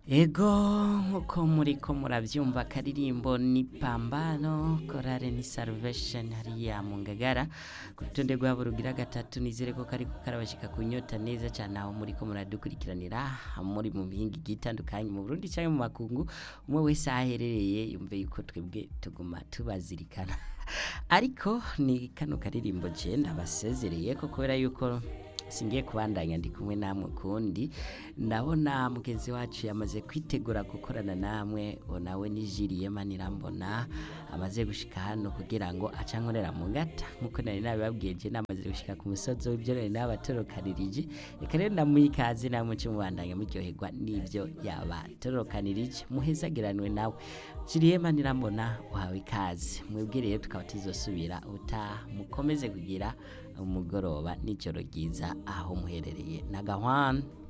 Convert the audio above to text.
Ego nkuko muriko muravyumva akaririmbo ni pambano korale ni salvation hariya mu ngagara ku rutonde rwabo rugira gatatu nizere ko kariko karabashika ku nyota neza cane aho muriko muradukurikiranira muri mu mihinga igiye itandukanye mu Burundi canke mu makungu umwe wese aho aherereye yumve yuko twebwe tuguma tubazirikana ariko ni kano karirimbo je ndabasezereye ko kubera yuko singiye kubandanya ndi kumwe namwe kundi ndabona mugenzi wacu yamaze kwitegura gukorana namwe uwo nawe ni Julie Manirambona amaze gushika hano kugira ngo acankorera mu ngata nkuko nari nabibabwiye je namaze gushika ku musozi w'ibyo nari nabatorokanirije reka rero ndamuha ikaze namwe cyo mubandanya muryoherwa n'ivyo yabatorokanirije muhezagiranwe nawe Julie Manirambona uhawe ikaze mwebwe rero tukaba tuzosubira utaha mukomeze kugira umugoroba n'ijoro ryiza aho muherereye na gahwana